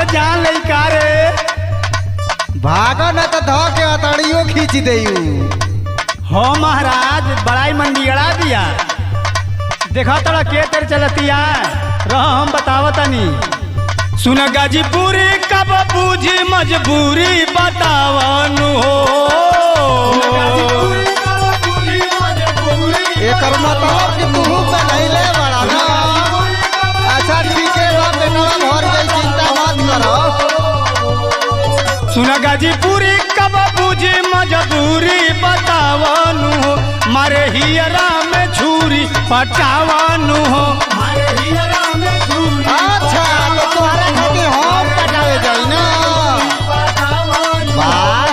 अरे जान ले का रे भागा न तो ध के अतड़ियो खींच देयू हो महाराज बड़ाई मंडियड़ा दिया देखा तोड़ा के तेरे चलतिया रह हम बतावतनी सुन गाजीपुरी कब बूझी मजबूरी बतावनु हो एकर मतलब कि तू पहले बड़ा ना अच्छा ठीक है बा बेटवा भर गई चिंता मत करो सुन गाजीपुरी कब बूझी मजबूरी बतावनु हो मारे हियरा में छुरी पटावनु हो मारे हियरा में छुरी अच्छा तो तोहरा खातिर हम पटावे जाई ना वाह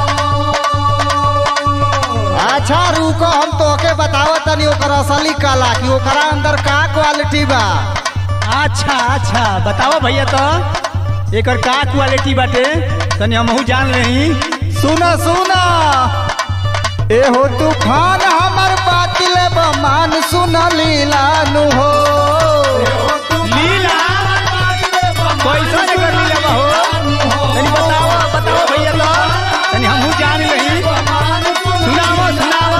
अच्छा रुको हम तोके बतावत तनी ओकर असली कला कि ओकरा अंदर का क्वालिटी बा अच्छा अच्छा बताओ भैया तो एकर का क्वालिटी बाटे तनी हमहू जान रही सुना सुना ए हो तूफान हमर बातिल बमान सुन लीलानु हो लीला कैसा एकर लीला बा हो तनी बताओ बताओ भैया तो तनी हमहू जान रही सुनाओ सुनाओ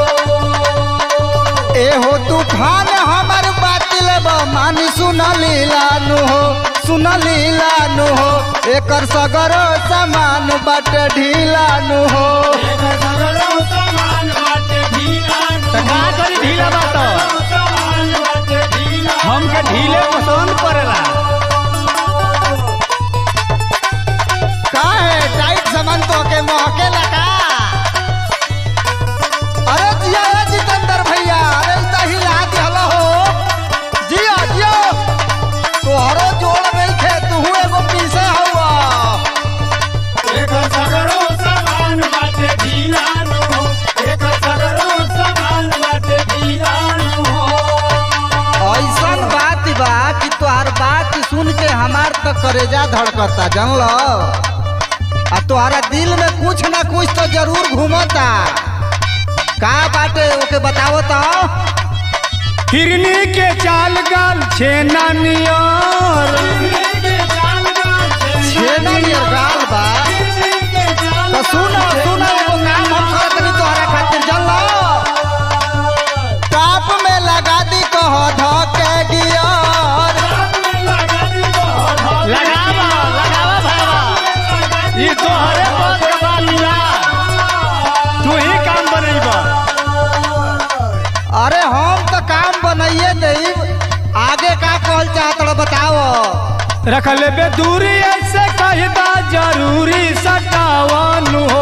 ए हो तूफान हमर बातिल बमान सुन लीलानु हो सुन लीलानु हो एकर सगर सामान बट ढीलानु हो त का करी ढीला बा तो हमके ढीले पसंद पड़ेला काहे टाइट सामान तो के महके लगा अरे जिया ए जितेंद्र भैया अरे इतना हिला दिहला हो जिया जिया तोहरो जोड़ नहीं खे तू एगो पीसे हवा ऐसन बात बा कि तोहार बात सुन के हमार तो करेजा धड़कता जानल आ तोहरा दिल में कुछ ना कुछ तो जरूर घूमता का बाटे ओके बतावो तो हिरनी के चाल गाल छेना नियर छेना नियर गाल बा तो सुनो सुनो एगो काम हम करत नहीं तोहरा खातिर जानल टाप में लगा दी कह धके गियर लगावा लगावा भावा ई तोहरे पद के बालिया तू ही काम बनैबा अरे हम तो काम बनाइए दई आगे का कहल चाहत रहो बताओ रख लेबे दूरी ऐसे कहदा जरूरी सटावनु हो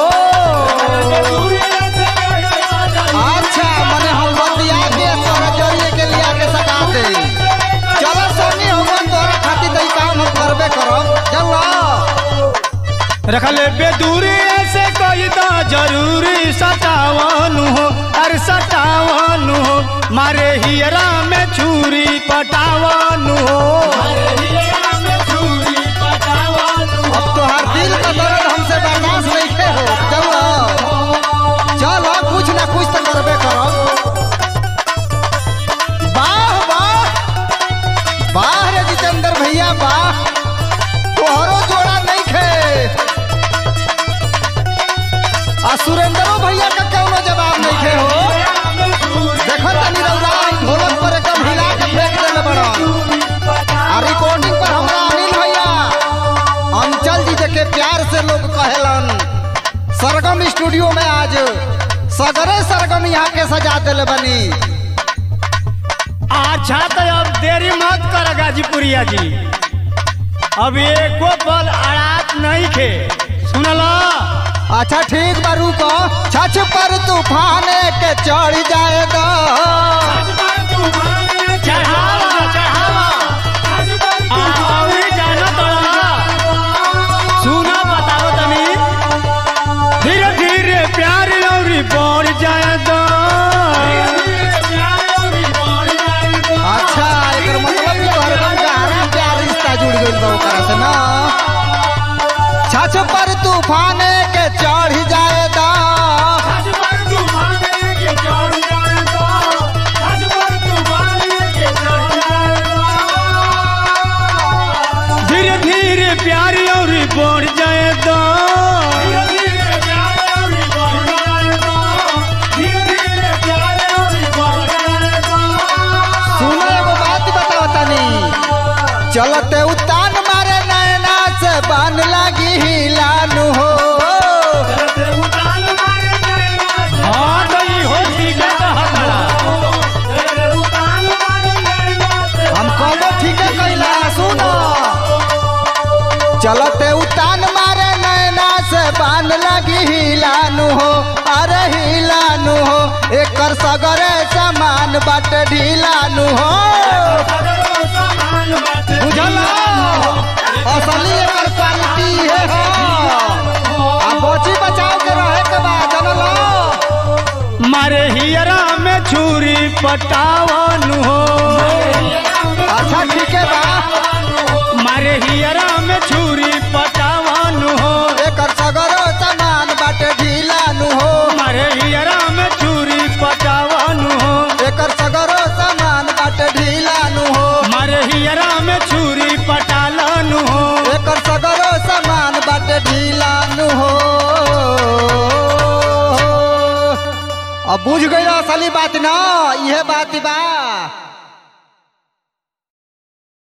अच्छा मने हम बतिया के तोरा जरिए के लिया के सका दे चलो सोनी हम तोरा खातिर दई काम हम करबे करब चलो रख लेबे दूरी ऐसे कहदा जरूरी सटावनु हो अरे सटावनु हो मारे हियरा में छुरी पटावनु हो अब तोहार दिल का दर्द हमसे बर्दाश्त नहीं थे हो चलो चलो कुछ ना कुछ तो करबे करब वाह वाह वाह रे जितेंद्र भैया वाह तोहरो जोड़ा नहीं खे आ सुरेंद्रो भैया का कौनो जवाब नहीं खे हो देखो तनी रउरा ढोलक पर एकदम हिला के फेंक देले बड़ा आ रिकॉर्डिंग पर हमरा अनिल भैया अंचल जी के प्यार से लोग कहेलन सरगम स्टूडियो में आज सगरे सरगम यहाँ के सजा दिले बनी अच्छा तो अब देरी मत कर गाजीपुरिया जी अब एको पल अड़ात नहीं खे सुनला अच्छा ठीक बा रुको छछ पर तूफान के चढ़ जाएगा चढ़ावा चढ़ावा आ, अभी जाना तोड़ा सुना बताओ तनी धीरे धीरे प्यार औरी बढ़ जाए तो अच्छा एकर मतलब कि तोहर एकदम गहरा प्यार रिश्ता जुड़ गइल बा ओकरा से ना छछ पर तूफान के चढ़ जाएगा धीरे धीरे चलते उतान मारे नैना से बान लगी हिलानु हो हाँ तो ई हो ठीक है कहता हम कहो ठीक है कैला सुनो चलते उतान मारे नैना से बान लगी हिलानु हो अरे हिलानु हो एकर सगरे सामान बाट ढीलानु हो बुझला असली एकर क्वालिटी है हो आ बची बचाव के रहे के बा जनलो मारे हियरा में छुरी पटावन हो अच्छा ठीक है बा मारे हियरा में छुरी पटावन हो एकर सगरो सामान बाट ढीलानु हो मारे हियरा में छुरी पटावन हो एकर सगरो सामान बाट ढीलानु हो मारे हियरा में छुरी पटालन हो एकर सगरो सामान बाट ढीलानु हो अब बुझ गई असली बात ना यह बात बा